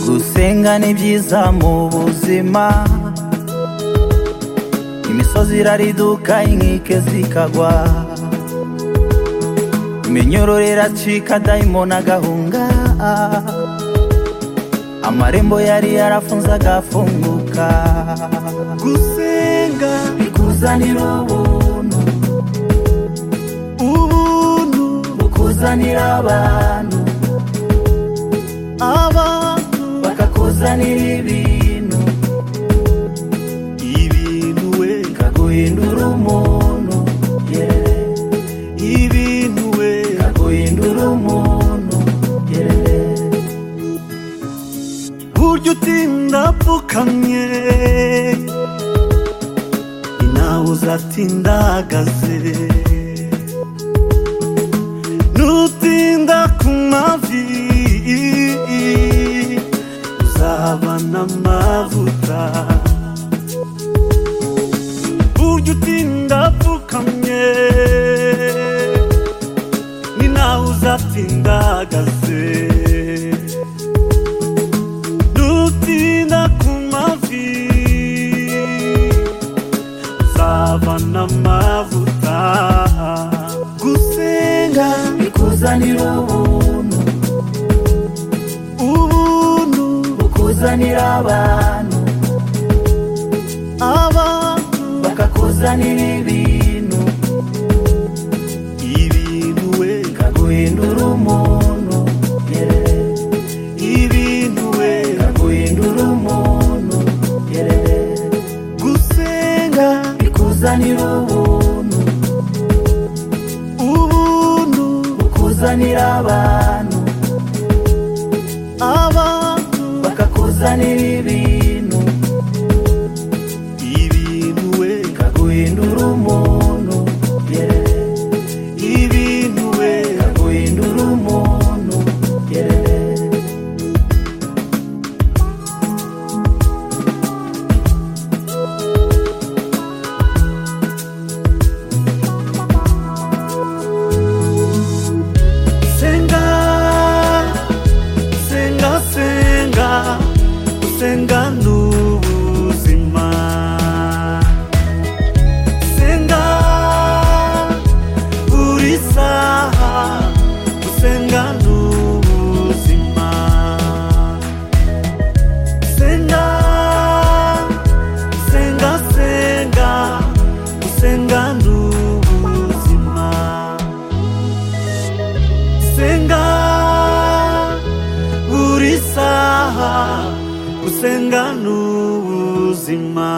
gusenga ni byiza mu buzima imisozi irariduka inkike zikagwa iminyururu iracika dayimoni agahunga amarembo yari yarafunze agafunguka gusenga bikuzanira ubuntu ubuntu bukuzanira abantu abantu bakakuzanira ibintu ibintu we bikaguhindura umuntu yeah. ibintu we bikaguhindura umuntu yeah. burya utinda apfukamye nawe uzatinda ahagaze nutinda ku mavi uzaba n'amavuta burya utinda apfukamye ni nawe uzatinda ahagaze nutinda ku mavi uzaba n'amavuta gusenga bikuzanira ubuntu ubuntu bukuzanira abantu abantu bakakuzanira ibintu ibintu we bikaguhindura umuntu yeah. ibintu we bikaguhindura umuntu yeah. gusenga bikuzanira ubuntu ubuntu bukuzanira abantu abantu bakakuzanira ibintu ibintu we bikaguhindura umuntu yeah. ibintu we bikaguhindura umuntu yeah. senga senga senga senga n'ubuzima senga buri saha senga n'ubuzima senga senga senga senga n'ubuzima gusenga buri saha gusenga ni ubuzima